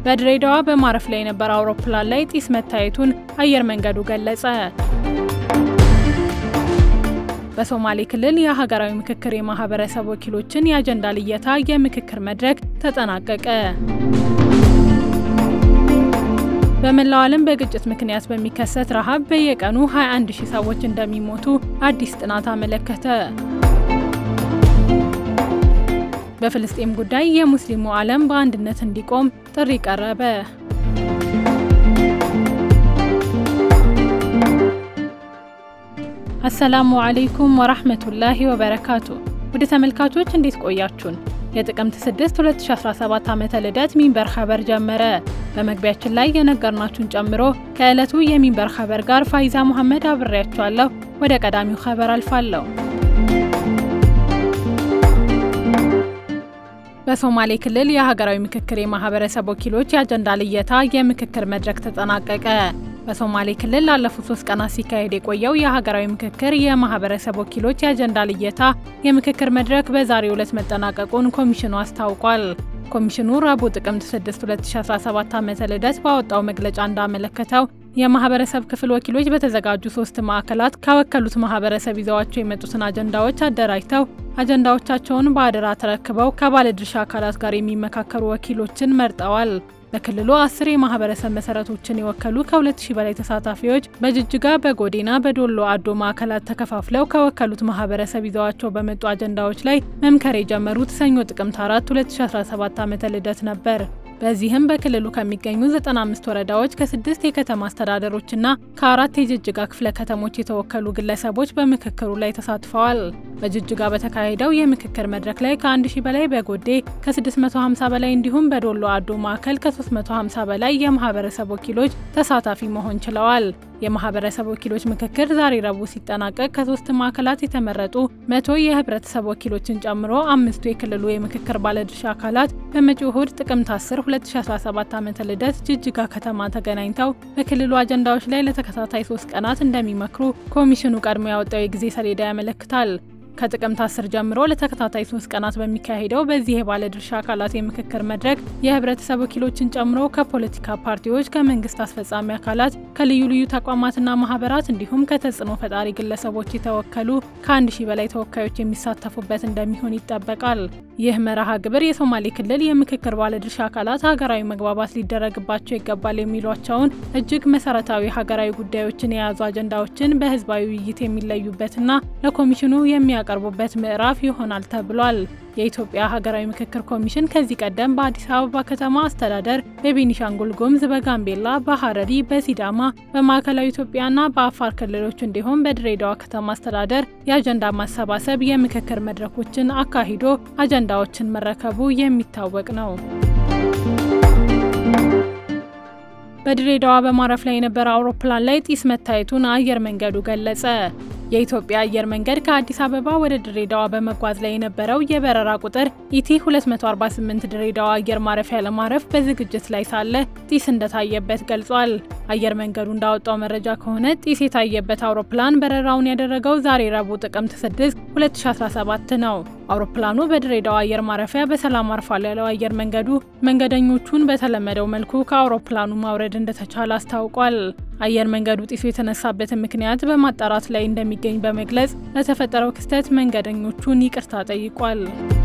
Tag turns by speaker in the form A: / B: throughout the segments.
A: በድሬዳዋ በማረፍ ላይ የነበረ አውሮፕላን ላይ ጢስ መታየቱን አየር መንገዱ ገለጸ። በሶማሌ ክልል የሀገራዊ ምክክር የማህበረሰብ ወኪሎችን የአጀንዳ ልየታ የምክክር መድረክ ተጠናቀቀ። በመላው ዓለም በግጭት ምክንያት በሚከሰት ረሃብ በየቀኑ 21 ሺህ ሰዎች እንደሚሞቱ አዲስ ጥናት አመለከተ። በፍልስጤም ጉዳይ የሙስሊሙ ዓለም በአንድነት እንዲቆም ጥሪ ቀረበ። አሰላሙ አለይኩም ወራህመቱላሂ ወበረካቱ። ወደ ተመልካቾች እንዴት ቆያችሁን? የጥቅምት 6 2017 ዓመተ ልደት ሚንበር ኸበር ጀመረ። በመግቢያችን ላይ የነገርናችሁን ጨምሮ ከዕለቱ የሚንበር ኸበር ጋር ፋይዛ መሐመድ አብሬያችኋለሁ። ወደ ቀዳሚው ኸበር አልፋለሁ። በሶማሌ ክልል የሀገራዊ ምክክር የማህበረሰብ ወኪሎች የአጀንዳ ልየታ የምክክር መድረክ ተጠናቀቀ። በሶማሌ ክልል ላለፉት ሶስት ቀናት ሲካሄድ የቆየው የሀገራዊ ምክክር የማህበረሰብ ወኪሎች የአጀንዳ ልየታ የምክክር መድረክ በዛሬው ዕለት መጠናቀቁን ኮሚሽኑ አስታውቋል። ኮሚሽኑ ረቡዕ ጥቅምት 6 2017 ዓመተ ልደት ባወጣው መግለጫ እንዳመለከተው የማህበረሰብ ክፍል ወኪሎች በተዘጋጁ ሶስት ማዕከላት ከወከሉት ማህበረሰብ ይዘዋቸው የመጡትን አጀንዳዎች አደራጅተው አጀንዳዎቻቸውን በአደራ ተረክበው ከባለድርሻ አካላት ጋር የሚመካከሩ ወኪሎችን መርጠዋል። በክልሉ አስር የማህበረሰብ መሰረቶችን የወከሉ ከ2000 በላይ ተሳታፊዎች በጅጅጋ፣ በጎዴና፣ በዶሎ አዶ ማዕከላት ተከፋፍለው ከወከሉት ማህበረሰብ ይዘዋቸው በመጡ አጀንዳዎች ላይ መምከር የጀመሩት ሰኞ ጥቅምት 4 2017 ዓመተ ልደት ነበር። በዚህም በክልሉ ከሚገኙ 95 ወረዳዎች ከስድስት የከተማ አስተዳደሮችና ከአራት የጅጅጋ ክፍለ ከተሞች የተወከሉ ግለሰቦች በምክክሩ ላይ ተሳትፈዋል። በጅጅጋ በተካሄደው የምክክር መድረክ ላይ ከ1000 በላይ በጎዴ ከ650 በላይ እንዲሁም በዶሎ አዶ ማዕከል ከ350 በላይ የማህበረሰብ ወኪሎች ተሳታፊ መሆን ችለዋል። የማህበረሰብ ወኪሎች ምክክር ዛሬ ረቡዕ ሲጠናቀቅ ከሶስት ማዕከላት የተመረጡ መቶ የህብረተሰብ ወኪሎችን ጨምሮ አምስቱ የክልሉ የምክክር ባለድርሻ አካላት በመጪው እሁድ ጥቅምት 10 2017 ዓመተ ልደት ጅጅጋ ከተማ ተገናኝተው በክልሉ አጀንዳዎች ላይ ለተከታታይ ሶስት ቀናት እንደሚመክሩ ኮሚሽኑ ቀድሞ ያወጣው የጊዜ ሰሌዳ ያመለክታል። ከጥቅምት 10 ጀምሮ ለተከታታይ ሶስት ቀናት በሚካሄደው በዚህ የባለድርሻ አካላት የምክክር መድረክ የህብረተሰብ ወኪሎችን ጨምሮ ከፖለቲካ ፓርቲዎች፣ ከመንግስት አስፈጻሚ አካላት፣ ከልዩ ልዩ ተቋማትና ማህበራት እንዲሁም ከተጽዕኖ ፈጣሪ ግለሰቦች የተወከሉ ከአንድ ሺህ በላይ ተወካዮች የሚሳተፉበት እንደሚሆን ይጠበቃል። ይህ መርሃ ግብር የሶማሌ ክልል የምክክር ባለድርሻ አካላት ሀገራዊ መግባባት ሊደረግባቸው ይገባል የሚሏቸውን እጅግ መሰረታዊ ሀገራዊ ጉዳዮችን የያዙ አጀንዳዎችን በህዝባዊ ውይይት የሚለዩበትና ለኮሚሽኑ የሚያ ቀርቡበት ምዕራፍ ይሆናል ተብሏል። የኢትዮጵያ ሀገራዊ ምክክር ኮሚሽን ከዚህ ቀደም በአዲስ አበባ ከተማ አስተዳደር፣ በቤኒሻንጉል ጉሙዝ፣ በጋምቤላ፣ በሀረሪ፣ በሲዳማ፣ በማዕከላዊ ኢትዮጵያና በአፋር ክልሎች እንዲሁም በድሬዳዋ ከተማ አስተዳደር የአጀንዳ ማሰባሰብ የምክክር መድረኮችን አካሂዶ አጀንዳዎችን መረከቡ የሚታወቅ ነው። በድሬዳዋ በማረፍ ላይ የነበረ አውሮፕላን ላይ ጢስ መታየቱን አየር መንገዱ ገለጸ። የኢትዮጵያ አየር መንገድ ከአዲስ አበባ ወደ ድሬዳዋ በመጓዝ ላይ የነበረው የበረራ ቁጥር ኢቲ 248 ድሬዳዋ አየር ማረፊያ ለማረፍ በዝግጅት ላይ ሳለ ጢስ እንደታየበት ገልጿል። አየር መንገዱ እንዳወጣው መረጃ ከሆነ ጢስ የታየበት አውሮፕላን በረራውን ያደረገው ዛሬ ረቡዕ ጥቅምት 6 2017 ነው። አውሮፕላኑ በድሬዳዋ አየር ማረፊያ በሰላም አርፏል ያለው አየር መንገዱ መንገደኞቹን በተለመደው መልኩ ከአውሮፕላኑ ማውረድ እንደተቻለ አስታውቋል። አየር መንገዱ ጢሱ የተነሳበትን ምክንያት በማጣራት ላይ እንደሚገኝ በመግለጽ ለተፈጠረው ክስተት መንገደኞቹን ይቅርታ ጠይቋል።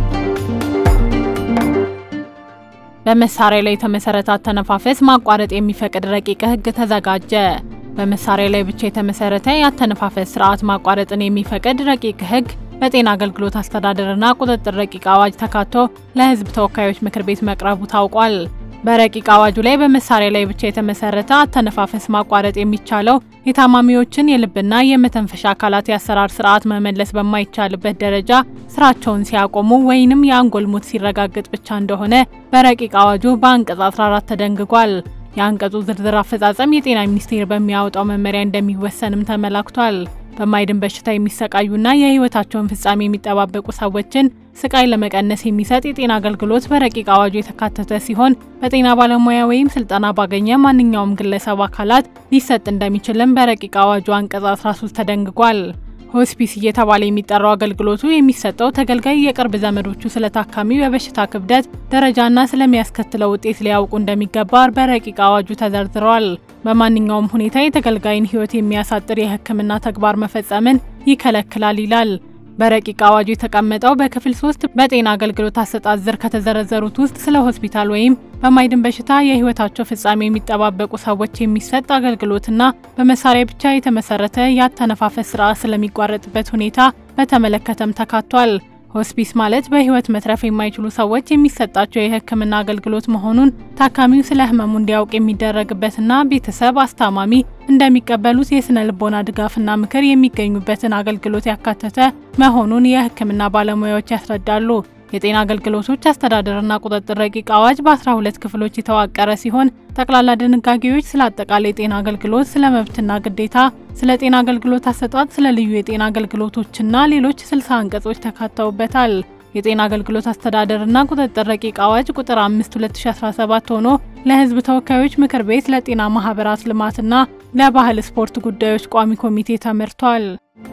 A: በመሳሪያ ላይ የተመሰረተ አተነፋፈስ ማቋረጥ የሚፈቅድ ረቂቅ ሕግ ተዘጋጀ። በመሳሪያ ላይ ብቻ የተመሰረተ የአተነፋፈስ ስርዓት ማቋረጥን የሚፈቅድ ረቂቅ ሕግ በጤና አገልግሎት አስተዳደርና ቁጥጥር ረቂቅ አዋጅ ተካቶ ለሕዝብ ተወካዮች ምክር ቤት መቅረቡ ታውቋል። በረቂቅ አዋጁ ላይ በመሳሪያ ላይ ብቻ የተመሰረተ አተነፋፈስ ማቋረጥ የሚቻለው የታማሚዎችን የልብና የመተንፈሻ አካላት የአሰራር ስርዓት መመለስ በማይቻልበት ደረጃ ስራቸውን ሲያቆሙ ወይንም የአንጎል ሞት ሲረጋገጥ ብቻ እንደሆነ በረቂቅ አዋጁ በአንቀጽ 14 ተደንግጓል። የአንቀጹ ዝርዝር አፈጻጸም የጤና ሚኒስቴር በሚያወጣው መመሪያ እንደሚወሰንም ተመላክቷል። በማይድን በሽታ የሚሰቃዩና የህይወታቸውን ፍጻሜ የሚጠባበቁ ሰዎችን ስቃይ ለመቀነስ የሚሰጥ የጤና አገልግሎት በረቂቅ አዋጁ የተካተተ ሲሆን በጤና ባለሙያ ወይም ስልጠና ባገኘ ማንኛውም ግለሰብ አካላት ሊሰጥ እንደሚችልም በረቂቅ አዋጁ አንቀጽ 13 ተደንግጓል። ሆስፒስ እየተባለ የሚጠራው አገልግሎቱ የሚሰጠው ተገልጋይ የቅርብ ዘመዶቹ ስለ ታካሚው የበሽታ ክብደት ደረጃና ስለሚያስከትለው ውጤት ሊያውቁ እንደሚገባ በረቂቅ አዋጁ ተዘርዝረዋል። በማንኛውም ሁኔታ የተገልጋይን ሕይወት የሚያሳጥር የሕክምና ተግባር መፈጸምን ይከለክላል ይላል። በረቂቅ አዋጁ የተቀመጠው በክፍል ሶስት በጤና አገልግሎት አሰጣጥ ዝር ከተዘረዘሩት ውስጥ ስለ ሆስፒታል ወይም በማይድን በሽታ የህይወታቸው ፍጻሜ የሚጠባበቁ ሰዎች የሚሰጥ አገልግሎትና በመሳሪያ ብቻ የተመሰረተ የአተነፋፈስ ስርዓት ስለሚቋረጥበት ሁኔታ በተመለከተም ተካቷል። ሆስፒስ ማለት በህይወት መትረፍ የማይችሉ ሰዎች የሚሰጣቸው የህክምና አገልግሎት መሆኑን ታካሚው ስለ ህመሙ እንዲያውቅ የሚደረግበትና ቤተሰብ፣ አስታማሚ እንደሚቀበሉት የስነ ልቦና ድጋፍና ምክር የሚገኙበትን አገልግሎት ያካተተ መሆኑን የህክምና ባለሙያዎች ያስረዳሉ። የጤና አገልግሎቶች አስተዳደርና ቁጥጥር ረቂቅ አዋጅ በ12 ክፍሎች የተዋቀረ ሲሆን ጠቅላላ ድንጋጌዎች ስለ አጠቃላይ የጤና አገልግሎት፣ ስለ መብትና ግዴታ፣ ስለ ጤና አገልግሎት አሰጣጥ፣ ስለ ልዩ የጤና አገልግሎቶችና ሌሎች 60 አንቀጾች ተካተውበታል። የጤና አገልግሎት አስተዳደርና ቁጥጥር ረቂቅ አዋጅ ቁጥር 5 2017 ሆኖ ለህዝብ ተወካዮች ምክር ቤት ለጤና ማህበራት ልማትና ለባህል ስፖርት ጉዳዮች ቋሚ ኮሚቴ ተመርቷል።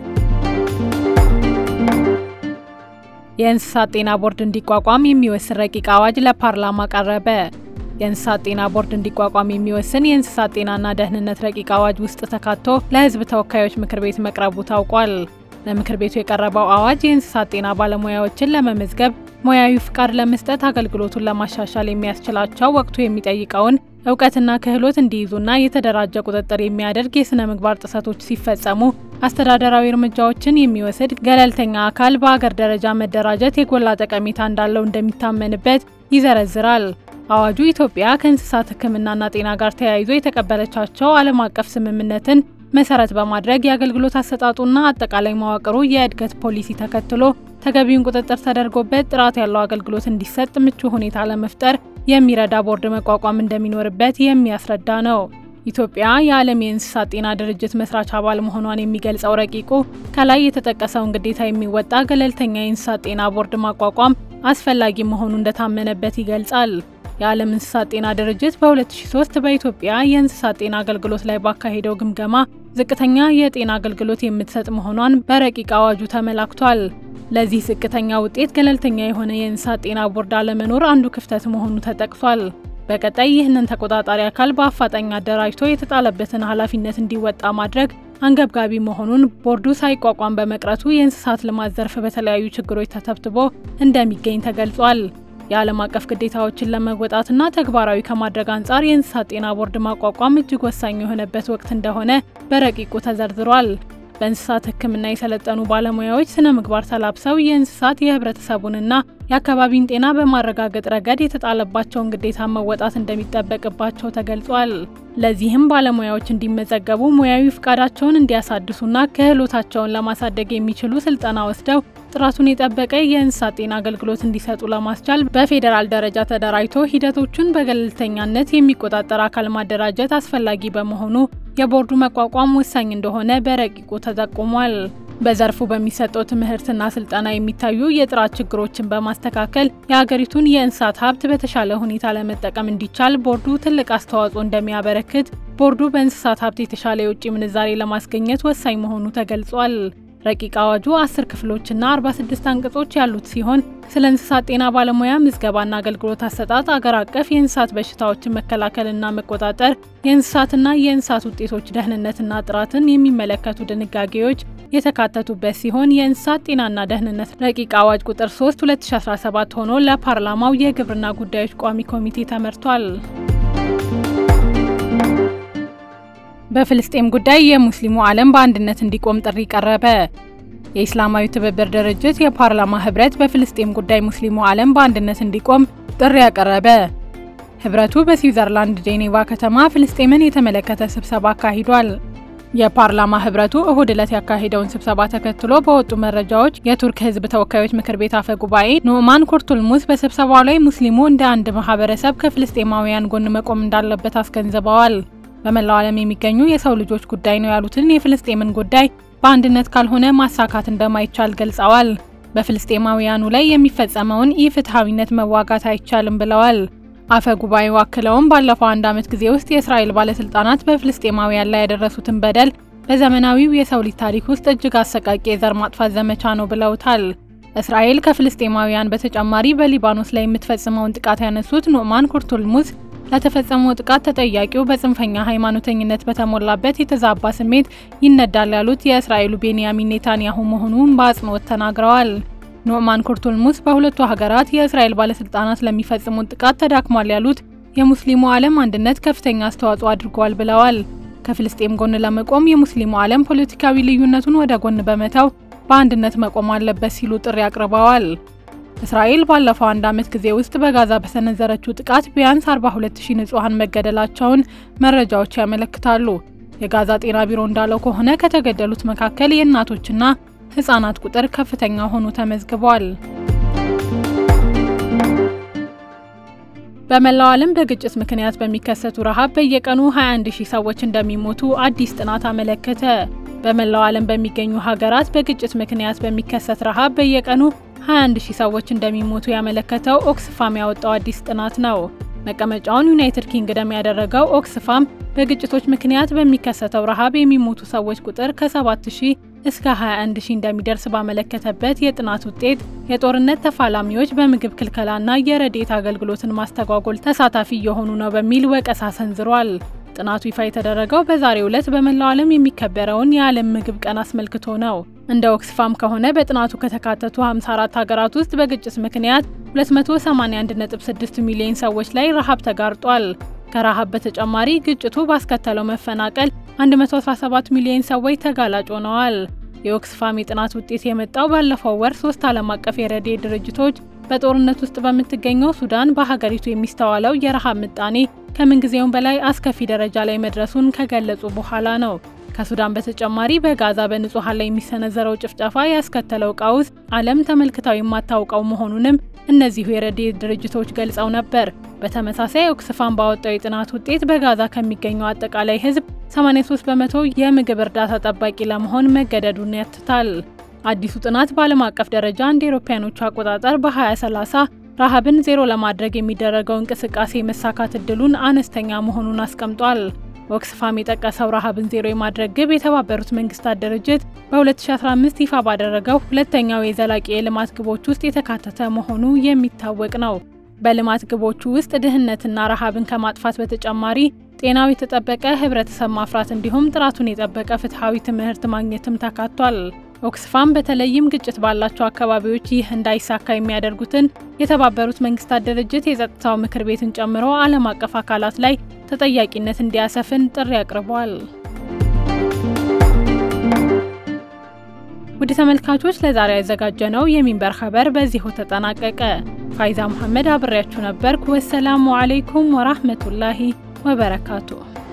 A: የእንስሳት ጤና ቦርድ እንዲቋቋም የሚወስን ረቂቅ አዋጅ ለፓርላማ ቀረበ። የእንስሳት ጤና ቦርድ እንዲቋቋም የሚወስን የእንስሳት ጤናና ደህንነት ረቂቅ አዋጅ ውስጥ ተካቶ ለህዝብ ተወካዮች ምክር ቤት መቅረቡ ታውቋል። ለምክር ቤቱ የቀረበው አዋጅ የእንስሳት ጤና ባለሙያዎችን ለመመዝገብ፣ ሙያዊ ፍቃድ ለመስጠት፣ አገልግሎቱን ለማሻሻል የሚያስችላቸው ወቅቱ የሚጠይቀውን እውቀትና ክህሎት እንዲይዙና የተደራጀ ቁጥጥር የሚያደርግ የስነ ምግባር ጥሰቶች ሲፈጸሙ አስተዳደራዊ እርምጃዎችን የሚወስድ ገለልተኛ አካል በአገር ደረጃ መደራጀት የጎላ ጠቀሜታ እንዳለው እንደሚታመንበት ይዘረዝራል። አዋጁ ኢትዮጵያ ከእንስሳት ሕክምናና ጤና ጋር ተያይዞ የተቀበለቻቸው ዓለም አቀፍ ስምምነትን መሰረት በማድረግ የአገልግሎት አሰጣጡና አጠቃላይ መዋቅሩ የእድገት ፖሊሲ ተከትሎ ተገቢውን ቁጥጥር ተደርጎበት ጥራት ያለው አገልግሎት እንዲሰጥ ምቹ ሁኔታ ለመፍጠር የሚረዳ ቦርድ መቋቋም እንደሚኖርበት የሚያስረዳ ነው። ኢትዮጵያ የዓለም የእንስሳት ጤና ድርጅት መስራች አባል መሆኗን የሚገልጸው ረቂቁ ከላይ የተጠቀሰውን ግዴታ የሚወጣ ገለልተኛ የእንስሳት ጤና ቦርድ ማቋቋም አስፈላጊ መሆኑ እንደታመነበት ይገልጻል። የዓለም እንስሳት ጤና ድርጅት በ2003 በኢትዮጵያ የእንስሳት ጤና አገልግሎት ላይ ባካሄደው ግምገማ ዝቅተኛ የጤና አገልግሎት የምትሰጥ መሆኗን በረቂቅ አዋጁ ተመላክቷል። ለዚህ ዝቅተኛ ውጤት ገለልተኛ የሆነ የእንስሳት ጤና ቦርድ አለመኖር አንዱ ክፍተት መሆኑ ተጠቅሷል። በቀጣይ ይህንን ተቆጣጣሪ አካል በአፋጣኝ አደራጅቶ የተጣለበትን ኃላፊነት እንዲወጣ ማድረግ አንገብጋቢ መሆኑን ቦርዱ ሳይቋቋም በመቅረቱ የእንስሳት ልማት ዘርፍ በተለያዩ ችግሮች ተተብትቦ እንደሚገኝ ተገልጿል። የዓለም አቀፍ ግዴታዎችን ለመወጣትና ተግባራዊ ከማድረግ አንጻር የእንስሳት ጤና ቦርድ ማቋቋም እጅግ ወሳኝ የሆነበት ወቅት እንደሆነ በረቂቁ ተዘርዝሯል። በእንስሳት ሕክምና የሰለጠኑ ባለሙያዎች ስነ ምግባር ተላብሰው የእንስሳት የህብረተሰቡንና የአካባቢን ጤና በማረጋገጥ ረገድ የተጣለባቸውን ግዴታ መወጣት እንደሚጠበቅባቸው ተገልጿል። ለዚህም ባለሙያዎች እንዲመዘገቡ ሙያዊ ፍቃዳቸውን እንዲያሳድሱና ክህሎታቸውን ለማሳደግ የሚችሉ ስልጠና ወስደው ጥራቱን የጠበቀ የእንስሳት ጤና አገልግሎት እንዲሰጡ ለማስቻል በፌዴራል ደረጃ ተደራጅቶ ሂደቶቹን በገለልተኛነት የሚቆጣጠር አካል ማደራጀት አስፈላጊ በመሆኑ የቦርዱ መቋቋም ወሳኝ እንደሆነ በረቂቁ ተጠቁሟል። በዘርፉ በሚሰጠው ትምህርትና ስልጠና የሚታዩ የጥራት ችግሮችን በማስተካከል የሀገሪቱን የእንስሳት ሀብት በተሻለ ሁኔታ ለመጠቀም እንዲቻል ቦርዱ ትልቅ አስተዋጽኦ እንደሚያበረክት ቦርዱ በእንስሳት ሀብት የተሻለ የውጭ ምንዛሬ ለማስገኘት ወሳኝ መሆኑ ተገልጿል። ረቂቅ አዋጁ 10 ክፍሎችና 46 አንቀጾች ያሉት ሲሆን ስለ እንስሳት ጤና ባለሙያ ምዝገባና አገልግሎት አሰጣጥ፣ አገር አቀፍ የእንስሳት በሽታዎችን መከላከልና መቆጣጠር፣ የእንስሳትና የእንስሳት ውጤቶች ደህንነትና ጥራትን የሚመለከቱ ድንጋጌዎች የተካተቱበት ሲሆን የእንስሳት ጤናና ደህንነት ረቂቅ አዋጅ ቁጥር 3 2017 ሆኖ ለፓርላማው የግብርና ጉዳዮች ቋሚ ኮሚቴ ተመርቷል። በፍልስጤም ጉዳይ የሙስሊሙ ዓለም በአንድነት እንዲቆም ጥሪ ቀረበ። የኢስላማዊ ትብብር ድርጅት የፓርላማ ህብረት በፍልስጤም ጉዳይ ሙስሊሙ ዓለም በአንድነት እንዲቆም ጥሪ ያቀረበ። ህብረቱ በስዊዘርላንድ ጄኔቫ ከተማ ፍልስጤምን የተመለከተ ስብሰባ አካሂዷል። የፓርላማ ህብረቱ እሁድ ዕለት ያካሄደውን ስብሰባ ተከትሎ በወጡ መረጃዎች የቱርክ ህዝብ ተወካዮች ምክር ቤት አፈ ጉባኤ ኑዕማን ኩርቱልሙዝ በስብሰባው ላይ ሙስሊሙ እንደ አንድ ማህበረሰብ ከፍልስጤማውያን ጎን መቆም እንዳለበት አስገንዝበዋል። በመላው ዓለም የሚገኙ የሰው ልጆች ጉዳይ ነው ያሉትን የፍልስጤምን ጉዳይ በአንድነት ካልሆነ ማሳካት እንደማይቻል ገልጸዋል። በፍልስጤማውያኑ ላይ የሚፈጸመውን ኢፍትሐዊነት መዋጋት አይቻልም ብለዋል። አፈ ጉባኤው አክለውም ባለፈው አንድ ዓመት ጊዜ ውስጥ የእስራኤል ባለስልጣናት በፍልስጤማውያን ላይ ያደረሱትን በደል በዘመናዊው የሰው ልጅ ታሪክ ውስጥ እጅግ አሰቃቂ የዘር ማጥፋት ዘመቻ ነው ብለውታል። እስራኤል ከፍልስጤማውያን በተጨማሪ በሊባኖስ ላይ የምትፈጽመውን ጥቃት ያነሱት ኑዕማን ኩርቱልሙዝ ለተፈጸመው ጥቃት ተጠያቂው በጽንፈኛ ሃይማኖተኝነት በተሞላበት የተዛባ ስሜት ይነዳል ያሉት የእስራኤሉ ቤንያሚን ኔታንያሁ መሆኑን በአጽንኦት ተናግረዋል። ኑዕማን ኩርቱልሙዝ በሁለቱ ሀገራት የእስራኤል ባለስልጣናት ለሚፈጽሙት ጥቃት ተዳክሟል ያሉት የሙስሊሙ ዓለም አንድነት ከፍተኛ አስተዋጽኦ አድርጓል ብለዋል። ከፍልስጤም ጎን ለመቆም የሙስሊሙ ዓለም ፖለቲካዊ ልዩነቱን ወደ ጎን በመተው በአንድነት መቆም አለበት ሲሉ ጥሪ አቅርበዋል። እስራኤል ባለፈው አንድ ዓመት ጊዜ ውስጥ በጋዛ በሰነዘረችው ጥቃት ቢያንስ 42000 ንጹሐን መገደላቸውን መረጃዎች ያመለክታሉ። የጋዛ ጤና ቢሮ እንዳለው ከሆነ ከተገደሉት መካከል የእናቶችና ሕፃናት ቁጥር ከፍተኛ ሆኖ ተመዝግቧል። በመላው ዓለም በግጭት ምክንያት በሚከሰቱ ረሃብ በየቀኑ 21 ሺህ ሰዎች እንደሚሞቱ አዲስ ጥናት አመለከተ። በመላው ዓለም በሚገኙ ሀገራት በግጭት ምክንያት በሚከሰት ረሃብ በየቀኑ 21 ሺህ ሰዎች እንደሚሞቱ ያመለከተው ኦክስፋም ያወጣው አዲስ ጥናት ነው። መቀመጫውን ዩናይትድ ኪንግደም ያደረገው ኦክስፋም በግጭቶች ምክንያት በሚከሰተው ረሃብ የሚሞቱ ሰዎች ቁጥር ከ7000 እስከ 21 ሺህ እንደሚደርስ ባመለከተበት የጥናት ውጤት የጦርነት ተፋላሚዎች በምግብ ክልከላና የረድኤት አገልግሎትን ማስተጓጎል ተሳታፊ እየሆኑ ነው በሚል ወቀሳ ሰንዝሯል። ጥናቱ ይፋ የተደረገው በዛሬው ዕለት በመላው ዓለም የሚከበረውን የዓለም ምግብ ቀን አስመልክቶ ነው። እንደ ኦክስፋም ከሆነ በጥናቱ ከተካተቱ 54 ሀገራት ውስጥ በግጭት ምክንያት 281.6 ሚሊዮን ሰዎች ላይ ረሃብ ተጋርጧል። ከረሃብ በተጨማሪ ግጭቱ ባስከተለው መፈናቀል 117 ሚሊዮን ሰዎች ተጋላጭ ሆነዋል። የኦክስፋም የጥናት ውጤት የመጣው ባለፈው ወር ሶስት ዓለም አቀፍ የረድኤት ድርጅቶች በጦርነት ውስጥ በምትገኘው ሱዳን በሀገሪቱ የሚስተዋለው የረሃብ ምጣኔ ከምንጊዜውም በላይ አስከፊ ደረጃ ላይ መድረሱን ከገለጹ በኋላ ነው። ከሱዳን በተጨማሪ በጋዛ በንጹሐን ላይ የሚሰነዘረው ጭፍጨፋ ያስከተለው ቀውስ ዓለም ተመልክታው የማታውቀው መሆኑንም እነዚሁ የረድኤት ድርጅቶች ገልጸው ነበር። በተመሳሳይ ኦክስፋም ባወጣው የጥናት ውጤት በጋዛ ከሚገኘው አጠቃላይ ሕዝብ 83 በመቶ የምግብ እርዳታ ጠባቂ ለመሆን መገደዱን ያትታል። አዲሱ ጥናት በዓለም አቀፍ ደረጃ እንደ አውሮፓውያኖቹ አቆጣጠር በ2030 ረሃብን ዜሮ ለማድረግ የሚደረገው እንቅስቃሴ መሳካት እድሉን አነስተኛ መሆኑን አስቀምጧል። ኦክስፋም የጠቀሰው ረሃብን ዜሮ የማድረግ ግብ የተባበሩት መንግስታት ድርጅት በ2015 ይፋ ባደረገው ሁለተኛው የዘላቂ የልማት ግቦች ውስጥ የተካተተ መሆኑ የሚታወቅ ነው። በልማት ግቦቹ ውስጥ ድህነትና ረሃብን ከማጥፋት በተጨማሪ ጤናው የተጠበቀ ህብረተሰብ ማፍራት እንዲሁም ጥራቱን የጠበቀ ፍትሐዊ ትምህርት ማግኘትም ተካቷል። ኦክስፋም በተለይም ግጭት ባላቸው አካባቢዎች ይህ እንዳይሳካ የሚያደርጉትን የተባበሩት መንግስታት ድርጅት የጸጥታው ምክር ቤትን ጨምሮ ዓለም አቀፍ አካላት ላይ ተጠያቂነት እንዲያሰፍን ጥሪ አቅርቧል። ውድ ተመልካቾች ለዛሬ ያዘጋጀነው የሚንበር ኸበር በዚሁ ተጠናቀቀ። ፋይዛ መሐመድ አብሬያችሁ ነበርኩ። ወሰላሙ አለይኩም ወራህመቱላሂ ወበረካቱ